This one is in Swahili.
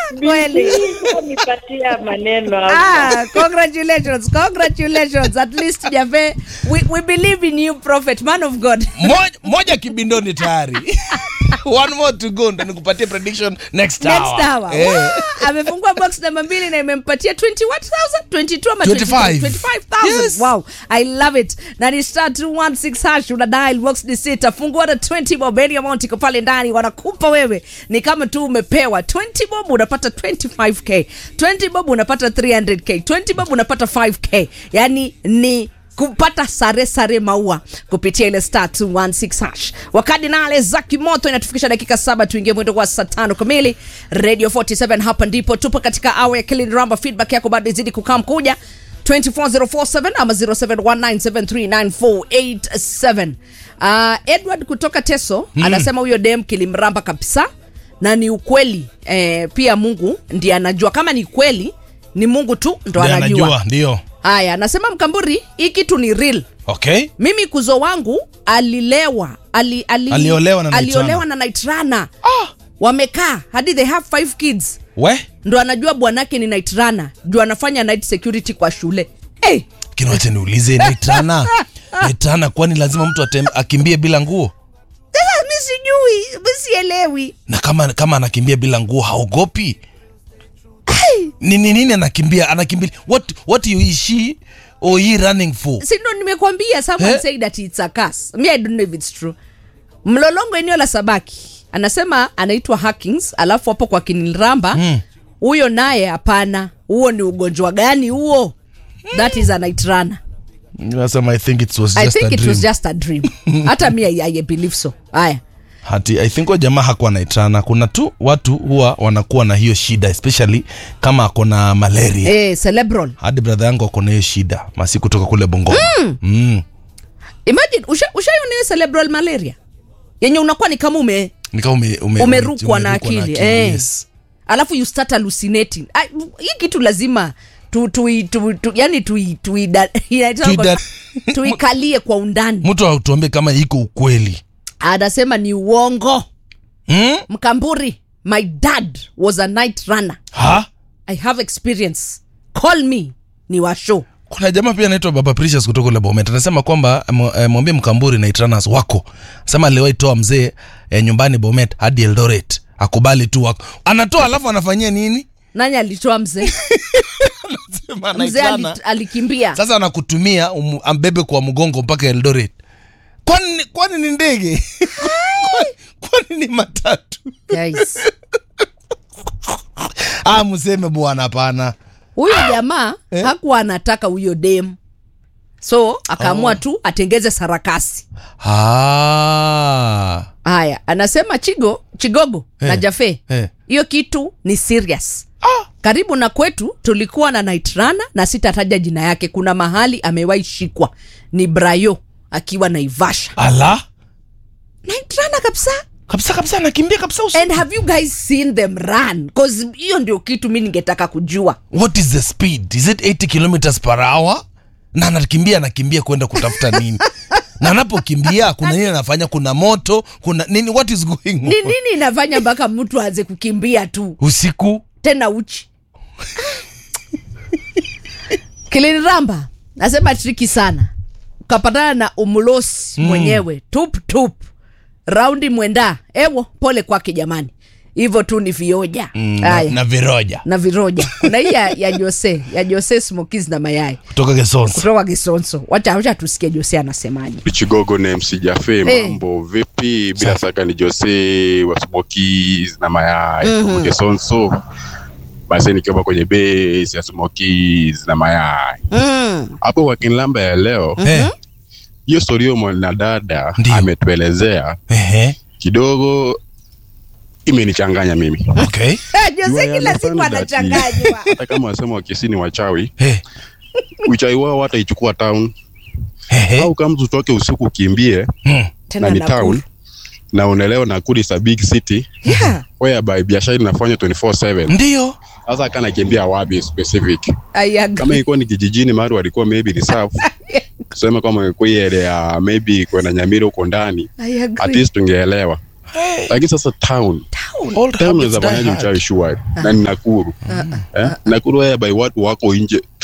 kweli nipatia maneno hapa. Ah, congratulations, congratulations. At least Jave, we, we believe in you, prophet, man of God. moja, moja kibindoni tayari one more to go ndo nikupatie prediction next hour, Next hour. Eh. Wow, amefungua box namba mbili na imempatia 21,000, 22 ama 25. 25,000. Yes. Wow, I love it. Na ni star 216 hash una dial box ni sita. Fungua na 20 bob any amount iko pale ndani wanakupa wewe. Ni kama tu umepewa 20 bob unapata 25k. 20 bob unapata 300k. 20 bob unapata 5k. Yaani ni kupata sare sare maua kupitia ile star 216 hash. Wakati nale za kimoto inatufikisha dakika saba tuingie mwendo kwa saa tano kamili. Radio 47 hapa ndipo tupo katika awa ya Killing Ramba. Feedback yako bado izidi kukam kuja 24047 ama 0719739487. Uh, Edward kutoka Teso anasema huyo dem kilimramba kabisa na ni ukweli eh, pia Mungu ndiye anajua kama ni kweli ni Mungu tu ndo Ndiye anajua. anajua ndio Haya, anasema Mkamburi, hii kitu ni real. okay Mimi kuzo wangu alilewa ali, ali, Aliolewa na Night aliolewa Runner. na Night Runner. Wamekaa hadi they have five kids, we ndo anajua bwanake ni Night Runner, juu anafanya night security kwa shule. Hey, kinawacha niulize naitana naitana kwani lazima mtu atem, akimbie bila nguo sasa mi sijui, mi sielewi. na kama kama anakimbia bila nguo haogopi nini nini anakimbia anakimbia what what you is she or he running for Si ndo nimekwambia, someone Eh? said that it's a curse. Me I don't know if it's true. Mlolongo eneo la Sabaki anasema anaitwa Hackings, alafu hapo kwa Kinilramba huyo naye hapana, huo ni ugonjwa gani huo? That is a night runner. nasema i think it was I just think a it dream was just a dream. Hata mi I, I believe so. Haya. hati i think huyo jamaa hakuwa naitana kuna tu watu huwa wanakuwa na hiyo shida especially kama ako na malaria Eh, cerebral. hadi brother yangu ako na hiyo shida masi kutoka kule bongoma mm. Imagine usha ushaiona hiyo cerebral malaria yenye unakuwa ni kama ume Ni kama ume, ume, umerukwa na umerukwa akili eh. yes. alafu you start hallucinating Ah, hii kitu lazima tu, tu, tu, tu, yani tui- tuida- inaitwa Tuida- kwa- tuikalie kwa undani mtu atuambie kama iko ukweli anasema ni uongo mm? mkamburi my dad was a night runner ha i have experience call me ni wa show kuna jamaa pia anaitwa baba precious kutoka ule bomet anasema kwamba mw- eh, mwambie mkamburi na itranas wako sema aliwahi toa mzee eh, nyumbani bomet hadi eldoret akubali tu wako anatoa alafu anafanyia nini nani alitoa mzee Sema mzee anaitrana. ali, alikimbia sasa anakutumia um, ambebe kwa mgongo mpaka eldoret kwani kwani ni ndege Kwani- kwani ni matatu Guys. ah mseme bwana hapana huyo jamaa hakuwa anataka huyo dem so akaamua tu atengeze sarakasi ah. haya anasema chigo chigogo na Eh, jafe eh. hiyo kitu ni serious karibu na kwetu tulikuwa na night runner na sitataja jina yake kuna mahali amewahi shikwa ni brayo akiwa naivasha ala night runner kabisa kabisa kabisa anakimbia kabisa usiku. and have you guys seen them run cause hiyo ndio kitu mi ningetaka kujua what is the speed is it 80 kilometers per hour na anakimbia anakimbia kwenda kutafuta nini na anapokimbia kuna nini anafanya kuna moto kuna nini what is going on ni nini inafanya mpaka mtu aanze kukimbia tu usiku tena uchi kiliniramba nasema triki sana ukapatana na umlosi mwenyewe tup tup raundi mwenda ewo pole kwake jamani hivyo tu ni vioja mm, na, haya na viroja na viroja kuna hii ya, ya jose ya jose smokis na mayai kutoka gesonso kutoka kisonso wacha wacha tusikie jose anasemaje Chigogo na MC Jafe, Eh. mambo vipi? Bila shaka ni Jose wa Smokies na mayai mm Kesonso. Basi nikiwa kwenye base ya Smokies na mayai mm. hapo kwa Kinlamba ya leo, Eh, hiyo story hiyo mwanadada Ndio. ametuelezea ehe, kidogo imenichanganya mimi. okay. Eh, You jose kila understand siku that anachanganywa Hata kama wasema wakisini wachawi, Eh, uchawi wao wataichukua town ehe, au kama tutoke usiku ukimbie mm, na tena ni Nakuru. town na unaelewa Nakuru is a big city yeah. whereby biashara inafanywa 24/7 ndio sasa kana kimbia wapi specific I agree. kama ilikuwa ni kijijini mahali walikuwa maybe reserve tuseme kama ilikuwa ile ya maybe kwenda Nyamira huko ndani I at agree. least tungeelewa lakini sasa town Town. Old town habits unaweza die fanyaje hard. uchawi sure na ni Nakuru eh? Nakuru whereby watu wako nje